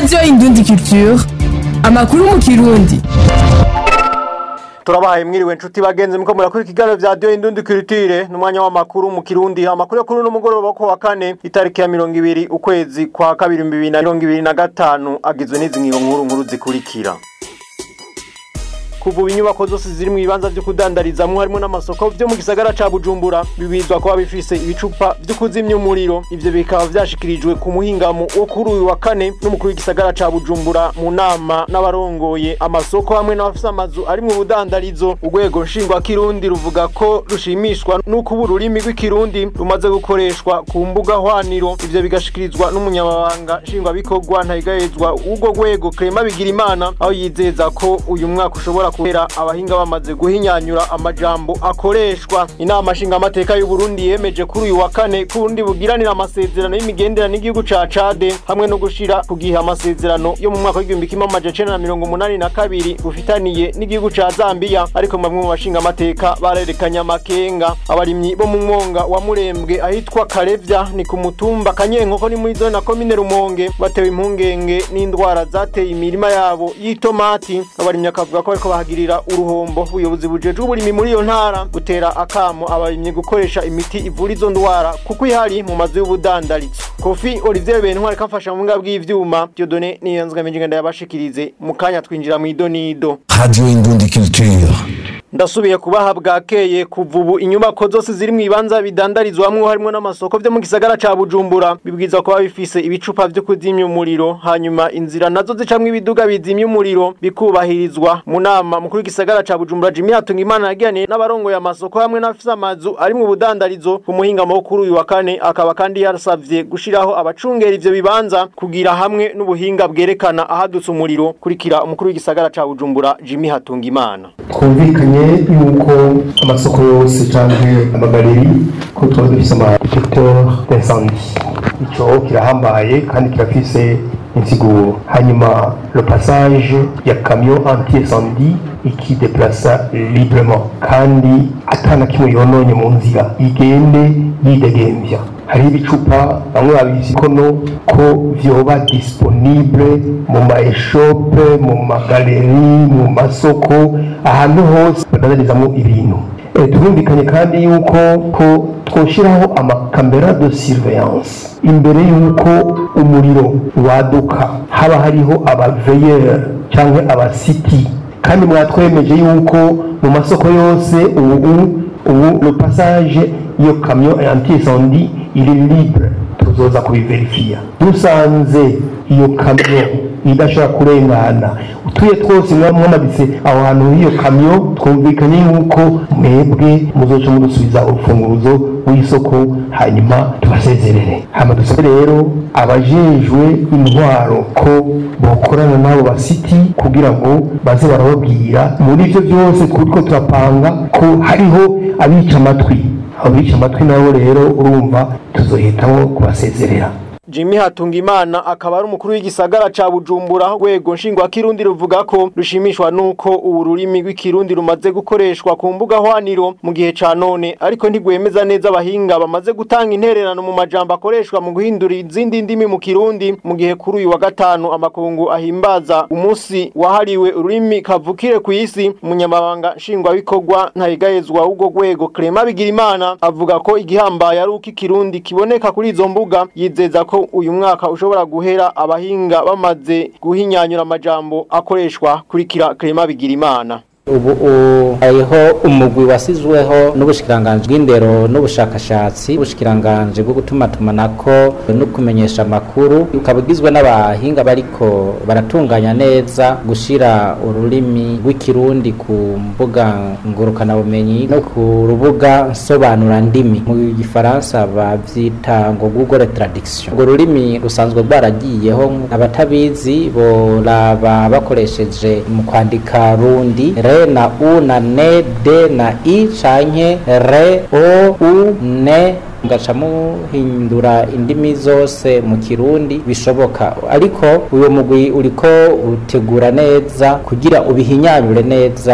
radiyo indundi culture amakuru mu kirundi turabahaye mwiriwe nshuti bagenzi muko murakora ikiganiro vya radiyo indundi culture n'umwanya w'amakuru mu kirundi amakuru yo kuri uno mugoroba ko wa kane itariki ya mirongo ibiri ukwezi kwa kabiri bibiri na mirongo ibiri na gatanu agizwe n'izi nkiro nkuru nkuru zikurikira kuva ubu inyubako zose ziri mu bibanza vyo kudandarizamwo harimo n'amasoko vyo mu gisagara ca bujumbura bibizwa kuba bifise ibicupa vyo kuzimya umuriro ivyo bikaba vyashikirijwe ku muhingamo wo kuri uyu wa kane n'umukuru w'igisagara ca bujumbura mu nama n'abarongoye amasoko hamwe n'abafise amazu ari mu budandarizo urwego nshingwakirundi ruvuga ko rushimishwa n'uko ubu ururimi rw'ikirundi rumaze gukoreshwa ku mbuga hwaniro ivyo bigashikirizwa n'umunyamabanga nshingwabikorwa ntayigayezwa w'urwo rwego Clement Bigirimana aho yizeza ko uyu mwaka ushobora kubera abahinga bamaze guhinyanyura amajambo akoreshwa inama nshingamateka y'u Burundi yemeje kuri uyu wa kane ko Burundi bugiranira amasezerano y'imigenderanire n'igihugu ca Chade hamwe no gushira ku gihe amasezerano yo mu mwaka w'igihumbi kimwe amajana icenda na mirongo umunani na kabiri bufitaniye n'igihugu ca Zambia ariko bamwe mu bashingamateka barerekanye amakenga abarimyi bo mu mwonga wa Murembwe ahitwa Karevya ni ku mutumba Kanyenkoko ni muri zone na komine Rumonge batewe impungenge n'indwara zateye imirima yabo y'itomati abarimyi akavuga ko bariko bahagirira uruhombo ubuyobozi bujejwe uburimi muri iyo ntara gutera akamo abarimyi gukoresha imiti ivura izo ndwara kuko ihari mu mazu y'ubudandarizo kofi olivier bentwari kafasha mu mbwa bw'ivyuma diodone niyanzwe ngenda yabashikirize mu kanya twinjira mu idonido Radio Indundi Culture. ndasubiye kubaha bwakeye kuva ubu inyubako zose ziri mu bibanza bidandarizwamwo harimo n'amasoko vyo mu gisagara ca bujumbura bibwirizwa kuba bifise ibicupa vyo kuzimya umuriro hanyuma inzira nazo zicamwo ibiduga bizimya umuriro bikubahirizwa mu nama mukuru w'igisagara ca bujumbura jimi hatungimana yagiraniye n'abarongoye amasoko hamwe n'abafise amazu ari mu budandarizo ku muhingamo wo kuri uyu wa kane akaba kandi yarasavye gushiraho abacungera ivyo bibanza kugira hamwe n'ubuhinga bwerekana ahadutse umuriro kurikira umukuru w'igisagara ca bujumbura jimi hatungimana twumvikanye yuko amasoko yose canke amagareri ko tuba dufise ama detecteur d'incendie ico kirahambaye kandi kirafise insiguro hanyuma le passage ya camion anti incendie iki deplaça librement kandi atana kimwe yononye mu nzira igende yidegemvya hariho ibicupa bamwe babizi kono ko vyoba disponible mu maeshope mu magaleri mu masoko ahantu hose badadarizamo ibintu Eh, turumvikanye kandi yuko ko twoshiraho amakamera de surveillance imbere yuko umuriro waduka haba hariho abaveyeur canke abasiti kandi mwatwemeje yuko mu masoko yose ubu ubu le passage iyo camion anti incendie il est libre tuzoza kubiverifiya dusanze iyo kamyo idashobora kurengana utuye twose mwamaditse aho hantu h'iyo kamyo twumvikanye yuko mwebwe muzoca mudusubiza urufunguruzo w'isoko hanyuma tubasezerere hama dusabe rero abajejwe intwaro ko bokorana n'abo basiti kugira ngo baze barababwira muri ivyo byose turiko turapanga ko hariho abica amatwi abo bica amatwi nabo rero urumva tuzohitamo kubasezerera Jimmy Hatungimana akaba ari umukuru w'igisagara ca Bujumbura rwego nshingwa kirundi ruvuga ko rushimishwa nuko ubu rurimi rw'ikirundi rumaze gukoreshwa ku mbuga hwaniro mu gihe ca none ariko ntigwemeza neza abahinga bamaze gutanga intererano mu majambo akoreshwa mu guhindura izindi ndimi mu kirundi mu gihe kuri uyu wa gatanu amakungu ahimbaza umunsi wahariwe ururimi kavukire ku isi umunyamabanga nshingwabikorwa ntayigayezwa w'ubwo rwego Clement Bigirimana avuga ko igihambaye ari uko ikirundi kiboneka kuri izo mbuga yizeza ko uyu mwaka ushobora guhera abahinga bamaze guhinyanyura amajambo akoreshwa kurikira Clement Bigirimana ubu u- hariho umugwi wasizweho n'ubushikiranganji bw'indero n'ubushakashatsi ubushikiranganji bwo gutumatumanako no kumenyesha amakuru ukaba ugizwe n'abahinga bariko baratunganya neza gushira ururimi rw'ikirundi ku mbuga ngurukanabumenyi no ku rubuga nsobanura ndimi mu gifaransa bavyita ngo google traduction urwo rurimi rusanzwe rwaragiyeho abatabizi boraba bakoresheje mu kwandika rundi re na u na ne de na i canke re o u ne mugaca muhindura indimi zose mu kirundi bishoboka ariko uyo mugwi uriko utegura neza kugira ubihinyanyure neza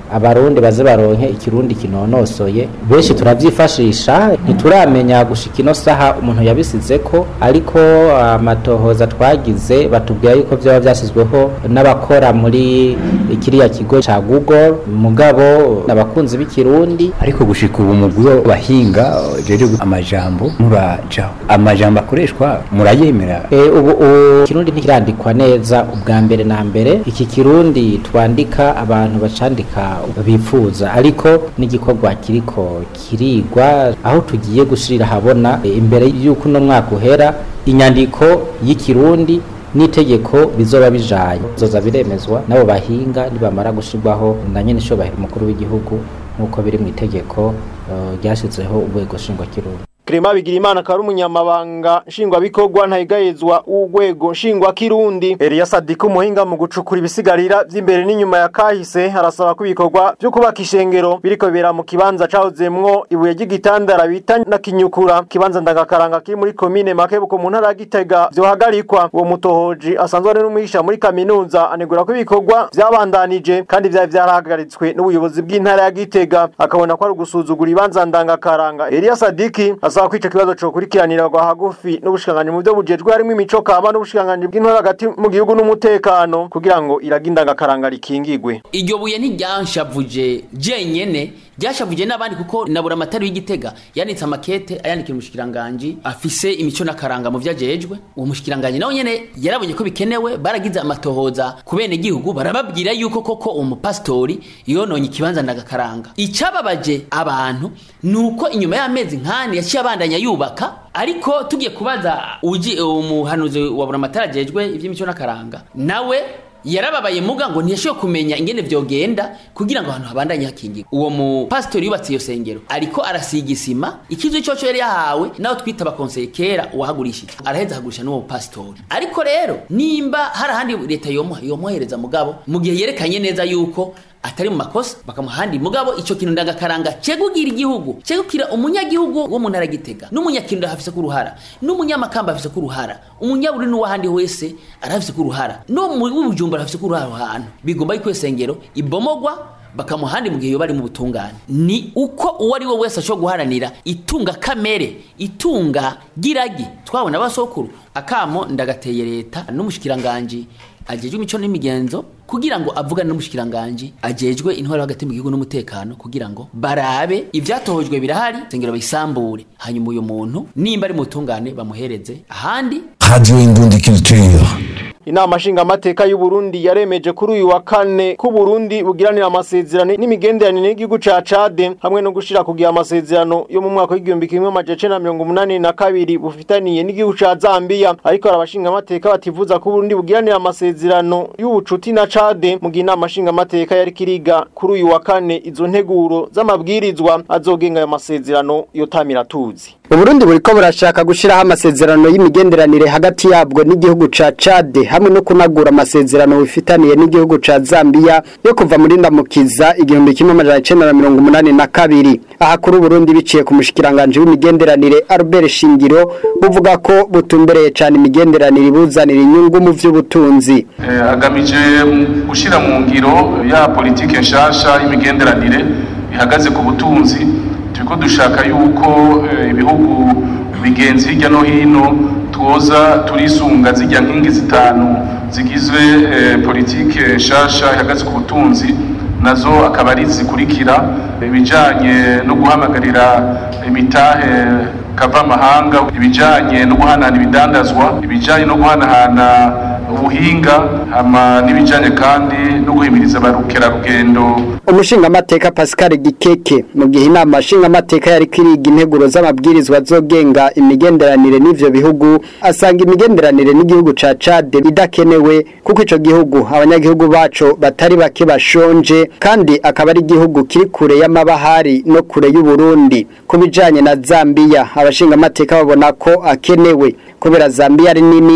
abarundi baze baronke ikirundi kinonosoye benshi turavyifashisha ntituramenya gushika ino saha umuntu yabisizeko ariko amatohoza twagize batubwira yuko vyoba vyasizweho n'abakora muri kiriya kigo ca Google mugabo abakunzi b'ikirundi ariko gushika ubu mugwi w'abahinga rero amajambo murajaho amajambo akoreshwa murayemera e, ubu ubu kirundi ntikirandikwa neza ubwa mbere na mbere iki kirundi twandika abantu bacandika bifuza ariko n'igikorwa kiriko kirigwa aho tugiye gushirira habona e, imbere y'uko uno mwaka uhera inyandiko y'ikirundi n'itegeko bizoba bijaye zoza biremezwa n'abo bahinga nibamara gushirwaho na nyene ishobahera umukuru w'igihugu nk'uko biri mu itegeko ryashyizeho urwego nshingwakirundi Clement Bigirimana akaba ari umunyamabanga nshingwabikorwa ntayigayezwa w'urwego nshingwakirundi Elias Sadiko umuhinga mu gucukura ibisigarira vy'imbere n'inyuma ya kahise arasaba ko ibikorwa vyo kubaka ishengero biriko bibera mu kibanza cahozemwo ibuye ry'igitandara bita na kinyukura kibanza ndagakaranga kiri muri komine Makebuko mu ntara ya Gitega vyohagarikwa uwo mutohoji asanzwe ari n'umwigisha muri kaminuza anegura ko ibikorwa vyabandanije kandi vyari vyarahagaritswe n'ubuyobozi bw'intara ya Gitega akabona ko ari ugusuzugura ibanza ndangakaranga Elias Sadiki asaba ko ico kibazo cokurikiranirwa hagufi n'ubushikiranganji mu byo bujejwe harimo imico kama n'ubushikiranganji bw'intore hagati mu gihugu n'umutekano kugira ngo iraginda agakaranga rikingigwe iryo buye ntiryanshavuje jenyene ryashavuje n'abandi kuko nabura amatari w'igitega yanitse amakete ayandikira umushikiranganji afise imico n'akaranga mu vyajejwe uwo mushikiranganji nawe nyene yarabonye ko bikenewe baragize amatohoza ku bene gihugu barababwira yuko koko uwo mupasitori yononye ikibanza ndagakaranga icababaje abantu nuko inyuma y'amezi nkani yaciye abandanya yubaka ariko tugiye kubaza uji umuhanuzi wa buramatara ajejwe ivy'imico n'akaranga nawe yarababaye muga ngo ntiyashoboye kumenya ingene vyogenda kugira ngo ahantu habandanye hakingirwa uwo mupasitori yubatse iyo sengero ariko arasiga isima ikizu coco yari yahawe naho twita abakonseye kera uwahagurishije araheza ahagurisha n'uwo mupasitori ariko rero nimba hari ahandi leta yomuha yomuhereza mugabo mu gihe yerekanye neza yuko atari mu makosa bakamuha ahandi mugabo ico kintu ndagakaranga cegugira igihugu cegukira umunyagihugu wo mu ntara gitega n'umunyakirundo hafise ko uruhara n'umunyamakamba hafise ko uruhara umunyaburi n'uwahandi wese arafise ko uruhara no mu bujumbura hafise ko uruhara aho hantu bigomba yuko sengero ibomogwa bakamuha ahandi mu gihe yoba ari mu butungane ni uko uwo ari we wese ashobora guharanira itunga kamere itunga giragi twabona abasokuru akamo ndagateye leta n'umushikiranganji ajejwe imico n'imigenzo kugira ngo avugane n'umushikiranganje ajejwe intwaro hagati mu gihugu n'umutekano kugira ngo barabe ivyatohojwe birahari sengero bayisambure hanyuma uyo muntu nimba ari mutungane bamuhereze ahandi Radio Indundi Culture. Inama nshingamateka y'u Burundi yaremeje kuri uyu wa kane ko Burundi bugiranira amasezerano n'imigenderanire n'igihugu ca Chad hamwe no gushira kugira amasezerano yo mu mwaka w'igihumbi kimwe amajana na mirongo umunani na kabiri bufitaniye n'igihugu ca Zambia ariko abashingamateka bativuza ko Burundi bugiranira amasezerano y'ubucuti na Chad mu gihe inama nshingamateka yari kiriga kuri uyu wa kane izo nteguro z'amabwirizwa azogenga ayo masezerano yotamira tuzi Uburundi buriko burashaka gushiraho amasezerano y'imigenderanire hagati yabwo n'igihugu ca Chad hamwe no kunagura amasezerano bifitaniye n'igihugu ca Zambia yo kuva muri ndamukiza igihumbi kimwe amajana icenda na mirongo umunani na kabiri aha kuri Uburundi biciye ku mushikiranganje w'imigenderanire Albert Shingiro buvuga ko butumbereye cane imigenderanire ibuzanira inyungu mu vy'ubutunzi agamije gushyira mu ngiro ya politike nshasha y'imigenderanire ihagaze ku butunzi turiko dushaka yuko ibihugu bigenzi hirya no hino twoza turisunga zijya nkingi zitanu zigizwe politike nshasha ihagaze ku butunzi nazo akaba ari zikurikira ibijanye no guhamagarira imitahe kava amahanga ibijanye no guhanahana ibidandazwa ibijanye no guhanahana ubuhinga hama n'ibijanye kandi no guhimiriza abarukerarugendo umushingamateka Pascal Gikeke mu gihe inama nshingamateka yari kwiriga integuro z'amabwirizwa azogenga imigenderanire n'ivyo bihugu asanga imigenderanire n'igihugu ca Chad idakenewe kuko ico gihugu abanyagihugu baco batari bake bashonje kandi akaba ari igihugu kiri kure y'amabahari no kure y'u Burundi kubijanye na Zambia abashingamateka babona ko akenewe kubera Zambia ari nini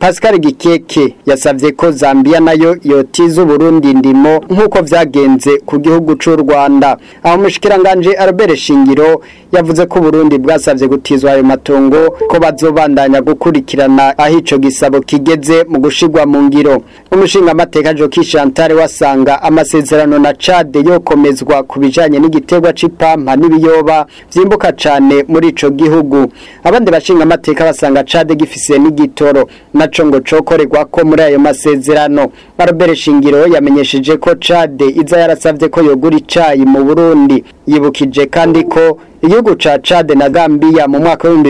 Pascal Gikeke yasavye ko Zambia nayo yotiza Burundi ndimo nkuko vyagenze ku gihugu c'u Rwanda aho mushikiranganje Albert Shingiro yavuze ko Burundi bwasavye gutizwa ayo matongo ko bazobandanya gukurikirana aho ico gisabo kigeze mu gushigwa mu ngiro umushinga amateka Joki Chantal wasanga amasezerano na Chad yokomezwa kubijanye n'igiterwa c'ipampa n'ibiyoba vyimbuka cane muri ico gihugu abandi bashinga amateka basanga Chad gifise n'igitoro naco ngo cokorerwa ko muri ayo masezerano Albert Shingiro yamenyesheje ko Chad iza yarasavye ko yogura icayi mu Burundi yibukije kandi ko igihugu ca Chad na Gambia mu mwaka wa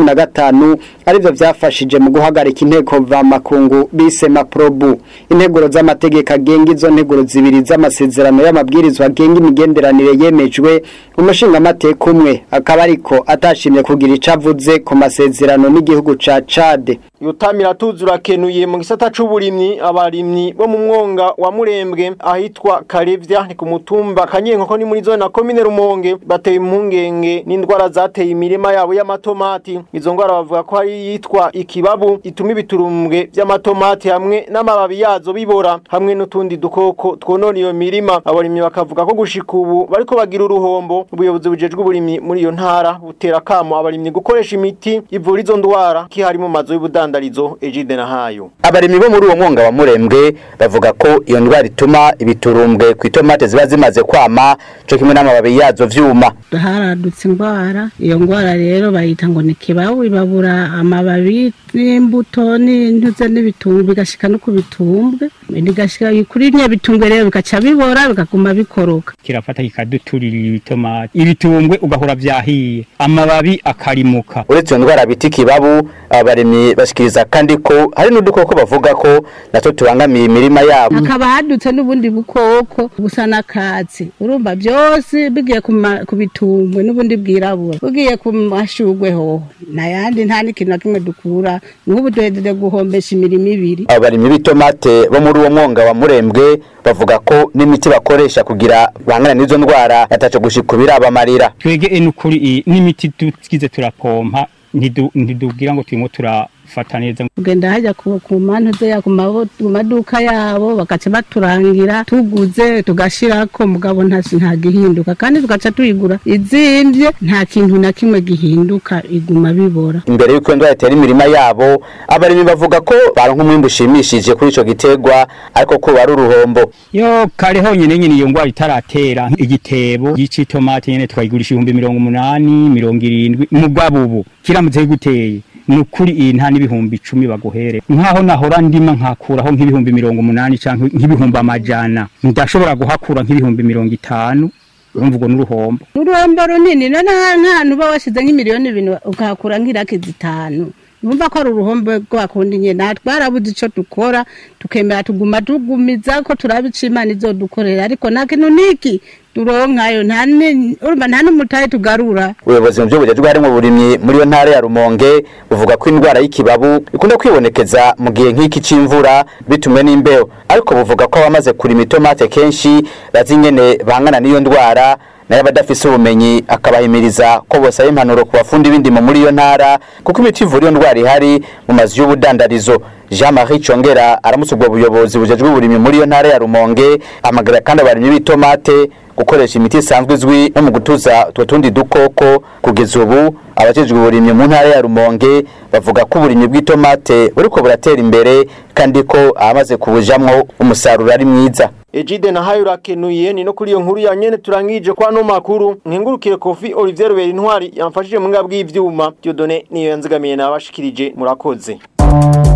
2015 arivyo vyafashije mu guhagarika inteko va makungu bise maprobu integuro z'amategeko agenga izo nteguro zibiri z'amasezerano y'amabwirizwa agenga imigenderanire yemejwe umushinga amateka umwe akaba ariko atashimye kugira icavuze ku masezerano n'igihugu ca Chad Yutamira tuzura kenuye mu gisata c'uburimyi abarimyi bo mu mwonga wa Murembwe ahitwa Karevya ni ku mutumba Kanyenkoko ni muri zone na commune Rumonge bateye impungenge n'indwara zateye imirima yabo y'amatomati izo ndwara bavuga ko hari yitwa ikibabu ituma ibiturumbwe by'amatomati hamwe n'amababi yazo bibora hamwe n'utundi dukoko twonona iyo mirima abarimyi bakavuga ko gushika ubu bariko bagira uruhombo ubuyobozi bujejwe uburimyi muri iyo ntara butera kamo abarimyi gukoresha imiti ivura izo ndwara kihari mu mazu y'ubudandarizo Ejide na hayo abarimyi bo muri uwo mwonga wa Murembwe bavuga ko iyo ndwara ituma ibiturumbwe ku itomate ziba zimaze kwama cyo kimwe n'amababi yazo vyuma haradutse indwara iyo ndwara rero bayita ngo ni kibabu ibabura amababi n'imbuto n'intuze n'ibitumbwe bigashika no ku bitumbwe bigashika kuri nya bitumbwe rero bigaca bibora bikaguma bikoroka kirafata kikaduturira ibitomati ibitumbwe ugahora vyahiye amababi akarimuka uretse iyo ndwara bita ikibabu abarimyi bashikiriza kandi ko hari n'udukoko bavuga ko natwo tubangamiye imirima yabo hakaba hadutse n'ubundi bukoko busa n'akatsi urumva byose bigiye ku bitumbwe n'ubundi bwirabura bugiye ku mashugwe hoho nayandi nta n'ikintu na kimwe dukura nk'ubu duhejeje guhombesha imirimo ibiri abarimyi b'itomate bo muri uwo mwonga wa murembwe bavuga ko n'imiti bakoresha kugira bangana n'izo ndwara yataco gushika birabamarira twege enukuri n'imiti tugize turapompa ntidubwira ngo turimo turafata neza tugenda hajya ku mantu ze ku maduka yabo bagaca baturangira tuguze tugashirako mugabo nta gihinduka kandi tugaca tuyigura izimvye nta kintu na kimwe gihinduka iguma bibora imbere y'uko ndwara itera imirima yabo abarimyi bavuga ko baronka umwimbu ushimishije kuri ico giterwa ariko ko bari uruhombo yo kare honyine nyine iyo ndwara itaratera igitebo y'itomati nyene twayigurisha ibihumbi mirongo umunani mirongo irindwi mugabo ubu kiramutse guteye nukuri iyi nta n'ibihumbi icumi baguhere nkaho nahora ndima nkakuraho nk'ibihumbi mirongo umunani canke nk'ibihumbi amajana ndashobora guhakura nk'ibihumbi mirongo itanu urumva ubwo n'uruhombo uruhombo runini none nk'ahantu uba washize nk'imiliyoni ibintu ukahakura nk'iraki zitanu numva ko ari uruhombo rwakundi nyine natwe twarabuze icyo dukora tukemera tuguma tugumiza ko turabica imana izo dukorera ariko nta kintu niki turonkayo nta urumva nta n'umutahe tugarura ubuyobozi mu by'ubujejwe harimo uburimyi muri iyo ntara ya rumonge buvuga ko indwara y'ikibabu ikunda kwibonekeza mu gihe nk'iki c'imvura bitumwe n'imbeho ariko buvuga ko abamaze kurima itomate kenshi bazi ingene bangana n'iyo ndwara nayo abadafise ubumenyi akabahimiriza ko bosaba impanuro ku bafundi b'indimo muri iyo ntara kuko imiti ivura iyo ndwara ihari mu mazu y'ubudandarizo jean marie congera aramutse ubwo buyobozi bujejwe uburimyi muri iyo ntara ya rumonge amagara kandi abarimyi b'itomate gukoresha imiti isanzwe izwi no mu gutuza utwo tundi dukoko kugeza ubu abajejwe uburimyi mu ntara ya rumonge bavuga ko uburimyi bw'itomate buriko buratera imbere kandi ko abamaze kubujamwo umusaruro ari mwiza Ejide na hayo rakenuye ni no kuri iyo nkuru ya nyene turangije kwa no makuru nkengurukire Kofi Olivier Ruberi Ntwari yamfashije mu ngabwi y'ivyuma Dieudonné niyo yanzigamiye nabashikirije murakoze